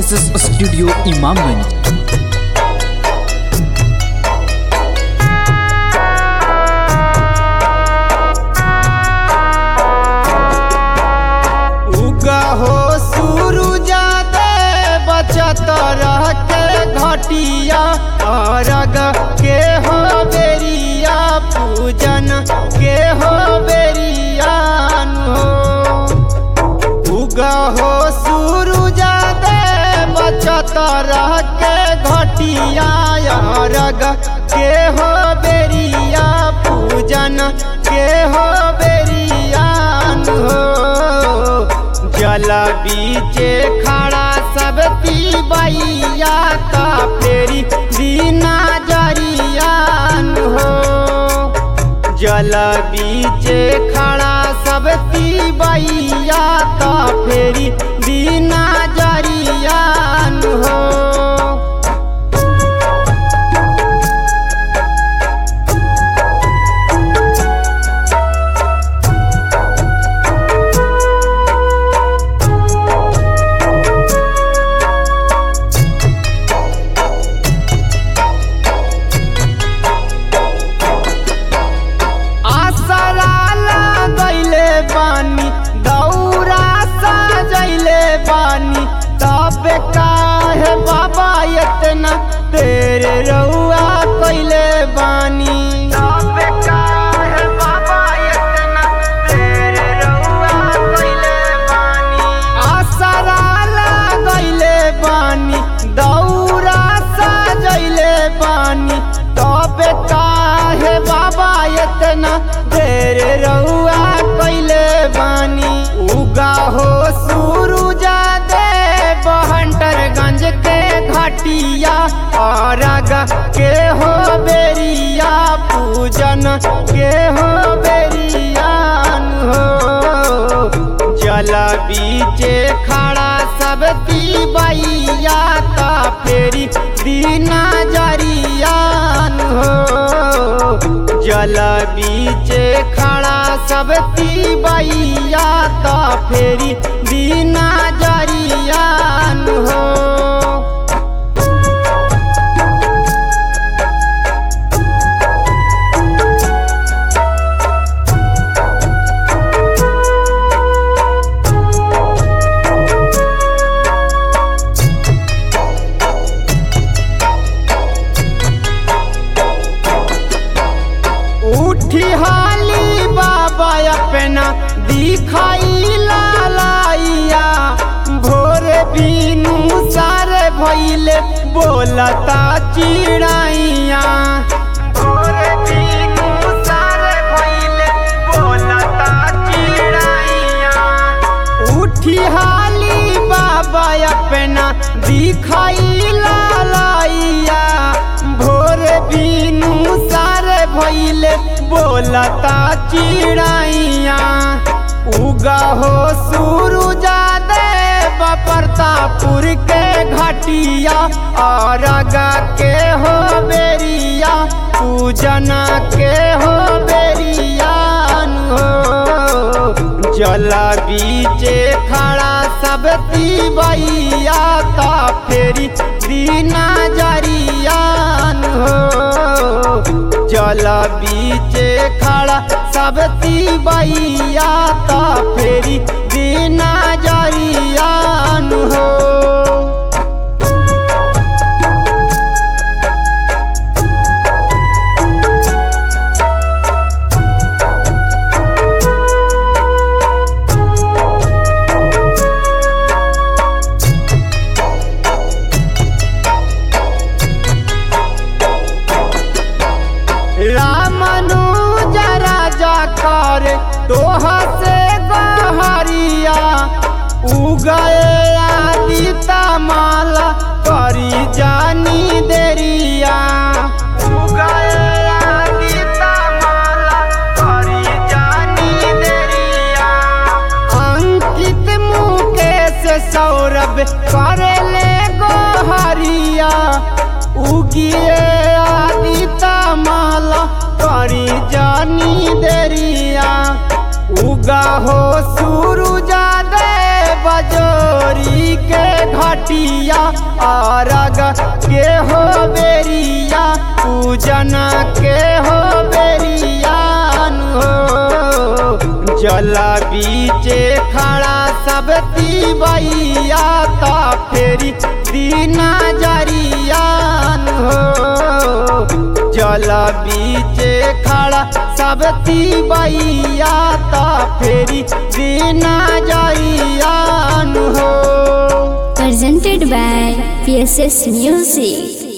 S S studio Imamganj उगा हो सूरुजा दे बचत रह के घटिया अरग के हो बेरिया पूजन के हो बेरिया हो उगा हो सूरुजा दे बचत रह के घटिया अरग के हो बेरिया पूजन के हो बेरिया हो जल बीचे खड़ा सब बैया का फेरी दीना जरियान हो जल बीचे खड़ा सब बैया का फेरी दीना जरियान हो आसरा लगैले बानी दौरा सजैले बानी तब काहे बाबा इतना तेरे रउआ कैले बानी तब काहे बाबा इतना तेरे रउआ कैले बानी आसरा लगैले बानी दौरा सजैले बानी तब काहे बाबा इतना देर रउआ कैले बानी उगा हो सूरुजा दे बहंटरगंज के घाटिया और के हो बेरिया पूजन के हो बेरियान हो जल बीचे खड़ा सब बैया का फेरी दीना जरियान हो जल बीचे खड़ा सब बैया का फेरी दीना जरियान हो उठी हाली बाबा अपना दिखाई लालाइया भोर बीनू सारे भैले बोलता चिड़ाइया भोर बीनू सारे भैले बोलता चिड़ाइया उठी हाली बाबा अपना दिखाई लालाइया भोर बीनू सारे भैले बोलता चिड़ाइया उगा हो सूरुजा दे प्रतापुर के घाटिया और के हो बेरिया पूजना के हो बेरियान हो जल बीचे खड़ा सब बैया का फेरी दीना जरियान हो जल बीचे खड़ा सब बैया का फेरी दीना जरियान हो रामनु जरा जा कर तोह से गहरिया उगए आदिता माला करी जानी देरिया उगए आदिता माला करी जानी देरिया अंकित मुकेश सौरभ करेले गोहरिया उगिए आदिता माला करी जानी देरिया उगा हो सूरुजा दे बजोरी के घट घटिया अरग के हो बेरिया पूजन के हो बेरियान हो जल बीचे खड़ा सब तीबैया ता फेरी दीना जरियान हो जल बीचे खड़ा सब तीबैया ता फेरी दीना जरियान हो presented by PSS Music.